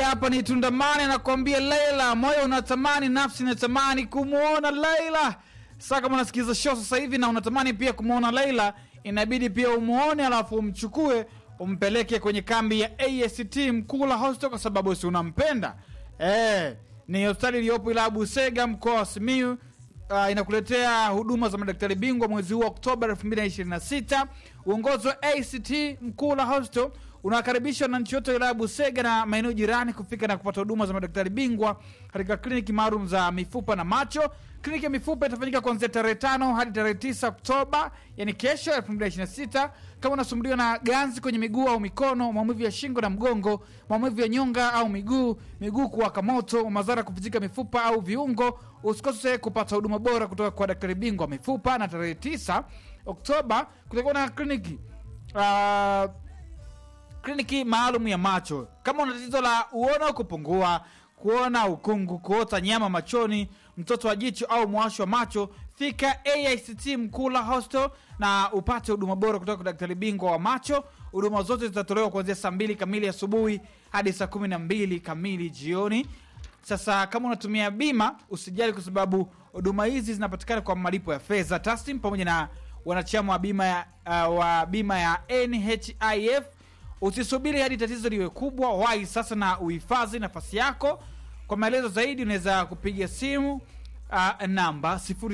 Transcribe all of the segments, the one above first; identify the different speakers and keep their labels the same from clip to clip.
Speaker 1: hapa ni Tundamani anakuambia Leila, moyo unatamani, nafsi inatamani kumwona Leila. Sasa kama unasikiza show sasa hivi na unatamani pia kumwona Leila, inabidi pia umuone, alafu umchukue umpeleke kwenye kambi ya AST Mkula Hostel kwa sababu si unampenda. Eh, ni hospitali iliyopo ila Busega mkoa wa Simiyu. Uh, inakuletea huduma za madaktari bingwa mwezi huu wa Oktoba 2026. Uongozi wa ACT Mkula Hostel unawakaribisha wananchi wote wa wilaya ya Busega na maeneo jirani kufika na kupata huduma za madaktari bingwa katika kliniki maalum za mifupa na macho. Kliniki ya mifupa itafanyika kuanzia tarehe tano hadi tarehe tisa Oktoba, yani kesho 2026. Kama unasumbuliwa na ganzi kwenye miguu au mikono, maumivu ya shingo na mgongo, maumivu ya nyonga au miguu, miguu kuwaka moto, madhara kupitika mifupa au viungo, usikose kupata huduma bora kutoka kwa daktari bingwa wa mifupa. Na tarehe tisa Oktoba kutakuwa na kliniki uh, kliniki maalum ya macho. Kama una tatizo la uona kupungua, kuona ukungu, kuota nyama machoni, mtoto wa jicho au mwasho wa macho, fika AICT Mkula Hostel na upate huduma bora kutoka kwa daktari bingwa wa macho. Huduma zote zitatolewa kuanzia saa mbili kamili asubuhi hadi saa kumi na mbili kamili jioni. Sasa kama unatumia bima usijali, kwa sababu huduma hizi zinapatikana kwa malipo ya fedha taslim pamoja na wanachama wa bima ya, uh, wa bima ya NHIF. Usisubiri hadi tatizo liwe kubwa, wahi sasa na uhifadhi nafasi yako. Kwa maelezo zaidi unaweza kupiga simu uh, namba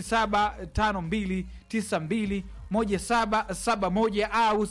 Speaker 1: 0752921771 au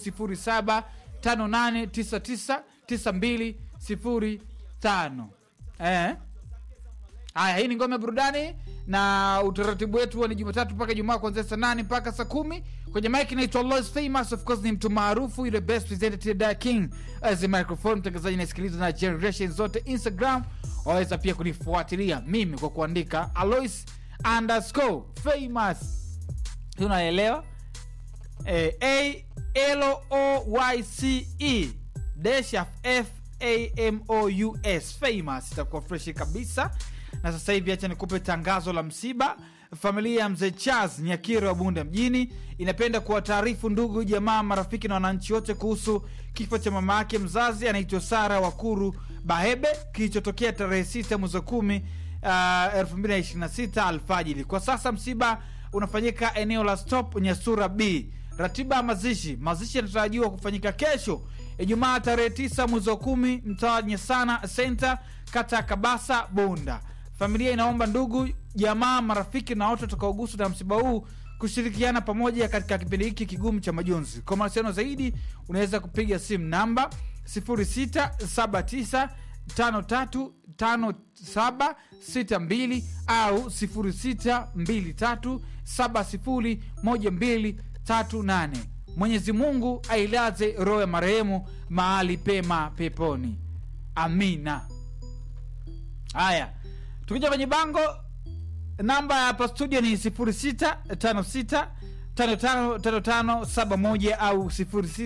Speaker 1: 0758999205. Eh? Haya, hii ni ngome ya burudani na utaratibu wetu huwa ni Jumatatu mpaka Ijumaa kuanzia saa nane mpaka saa kumi. Kwenye mic naitwa Lois Famous, of course ni mtu maarufu yule best presenter da king as a microphone, mtangazaji nasikiliza na generation zote. Instagram waweza pia kunifuatilia mimi kwa kuandika Alois underscore famous, unaelewa eh, a l o y c e dash f a m o u s famous, itakuwa freshi kabisa na sasa hivi acha nikupe tangazo la msiba. Familia ya mzee Charles Nyakiro wa Bunda mjini inapenda kuwataarifu ndugu, jamaa, marafiki na wananchi wote kuhusu kifo cha mama yake mzazi anaitwa Sara Wakuru Bahebe kilichotokea tarehe 6 mwezi wa 10 uh, 2026 alfajili. Kwa sasa msiba unafanyika eneo la Stop Nyasura B. Ratiba ya mazishi, mazishi yanatarajiwa kufanyika kesho Ijumaa tarehe 9 mwezi wa 10 mtaa Nyesana Center, kata ya Kabasa, Bunda. Familia inaomba ndugu, jamaa, marafiki na watu watakaoguswa na msiba huu kushirikiana pamoja katika kipindi hiki kigumu cha majonzi. Kwa mawasiliano zaidi unaweza kupiga simu namba 0679535762 au 0623701238. Mwenyezi Mungu ailaze roho ya marehemu mahali pema peponi, amina. Haya, tukija kwenye bango, namba ya hapa studio ni 0656555571 au 06